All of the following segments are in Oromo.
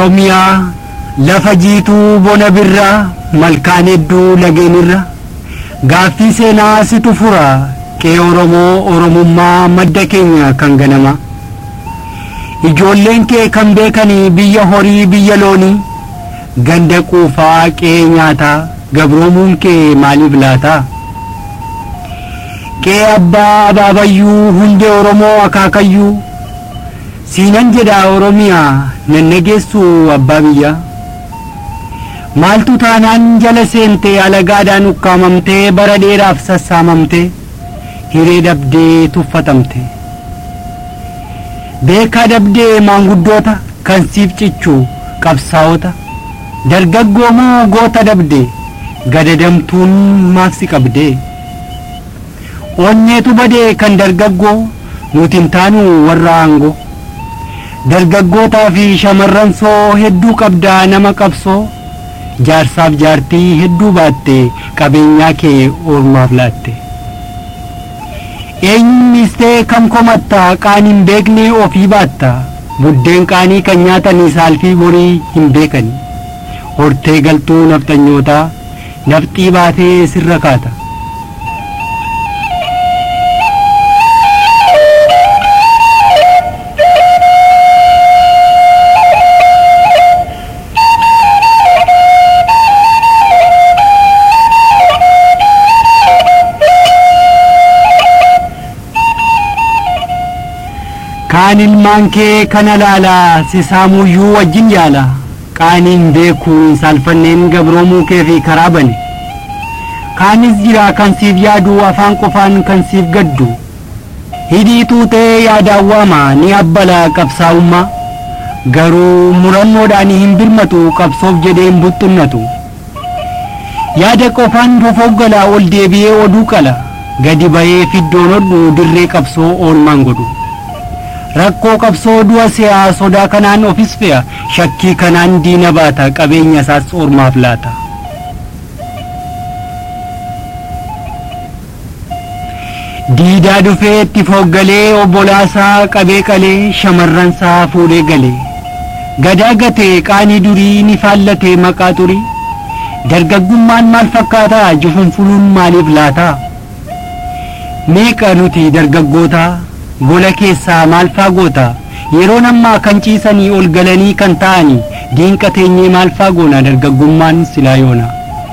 Oromiyaa lafa jiituu bona birraa malkaan hedduu lageenirra gaaffii seenaa situ fura qe'ee Oromoo Oromummaa madda keenya kan ganama. Ijoolleen kee kan beekanii biyya horii biyya loonii ganda quufaa qe'ee nyaataa gabroomuun kee maaliif laataa? Qe'ee abbaa abaabayyuu hundee Oromoo akaakayyuu siinan jedha Oromiyaa nannageessu abbaa biyyaa. Maaltu taanaan jala seentee alagaadhaan ukkaamamtee bara dheeraaf sassaamamtee hiree dabdee tuffatamte. Beekaa dabdee maanguddoota kan siif cichu qabsaa'ota dargaggoo moo goota dabde gadadamtuun maaf si qabdee. Onneetu badee kan dargaggoo nuti hin taanu warra aangoo. Dargaggootaa fi shamarran soo hedduu qabdaa nama qabsoo. jaarsaaf jaartii hedduu baatte qabeenyaa kee ormaaf laatte. Eenyumistee kam komatta qaan hin beekne ofii baatta buddeen qaanii kan nyaatanii saalfii borii hin beekani. Hortee galtuu nafxanyootaa nafxii baatee sirra kaata. kaan ilmaan kee kana laalaa si saamuyyuu wajjin yaala qaaniin beekuun saalfanneen gabroomuu kee fi karaa bane kaanis jira kan siif yaadu afaan qofaan kan siif gaddu hidhii tuutee yaadaan waama ni abbala qabsaa'ummaa garuu murannoodhaan hin birmatu qabsoof jedhee hin buxxunnatu yaada qofaan fofoggalaa ol deebi'ee oduu qala gadi ba'ee fiddoon hodhu dirree qabsoo oolmaan godhu. rakkoo qabsoo du'a si'aa sodaa kanaan ofis fe'a shakkii kanaan diina baata qabeenya isaas ormaaf laata. Diidaa dhufee itti foggalee obbolaasaa qabee qalee shamarransaa fuudhee galee gadaa gatee qaanii durii ni faallatee maqaa turii dargaggummaan maal fakkaataa jufunfuluun maaliif laataa meeqa nuti dargaggootaa gola keessaa maal faagoota yeroo ammaa kan ciisanii ol galanii kan ta'anii diinqa teenyee maal faagoona dargaggummaan silaa yoona.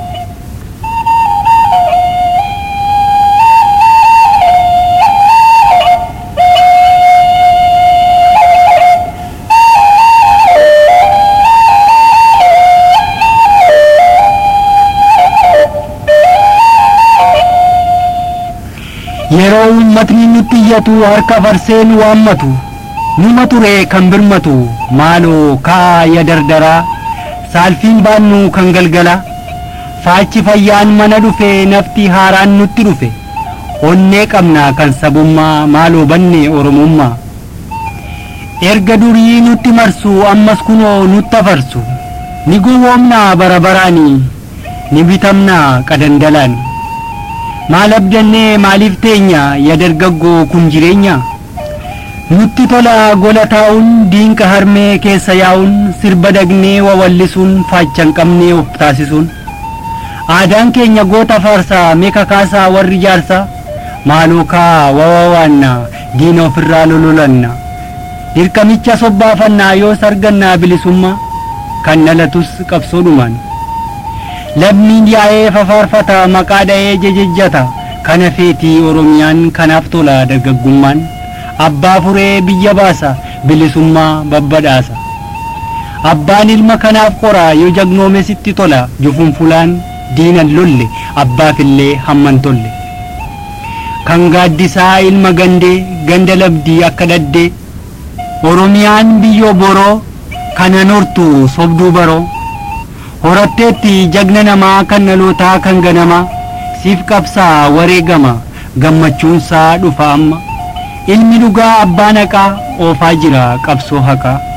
yeroo uummatni nutti iyyatu harka farsee nu waammatu numa ture kan birmatu maaloo kaaya dardaraa saalfiin baannu kan galgala faachi fayyaan mana dhufe nafti haaraan nutti dhufe onnee qabna kan sabummaa maaloo banne oromummaa erga durii nutti marsu ammas kunoo nutti afarsu ni gowwoomnaa bara baraanii ni bitamnaa qadandalaan. maal abdannee maaliif teenya ya dargaggoo kun jireenya nutti tola gola taa'uun diinqa harmee keessa yaa'uun sirba dagnee wawallisuun faachan qabnee of taasisuun aadaan keenya goota faarsaa meeka kaasaa warri jaarsaa maaloo kaa wawawaanna diina ofirraa lololanna dirqamicha sobbaafannaa yoos argannaa bilisummaa kan dhalatus qabsoodhumaan. lammiin yaa'ee fafaarfata maqaa dha'ee jejejjata kana feetii oromiyaan kanaaf tola dargaggummaan abbaa furee biyya baasa bilisummaa babbadhaasa abbaan ilma kanaaf qora yoo jagnoome sitti tola jufunfulaan diinan lolle abbaafillee hamman tolle kan gaaddisaa ilma gandee ganda labdii akka daddee oromiyaan biyyoo boroo kana nortu sobduu baroo horatteetti jagna namaa kan dhalootaa kan ganamaa siif qabsaa wareegama gammachuunsaa dhufa amma ilmi dhugaa abbaa naqaa oofaa jira qabsoo haqaa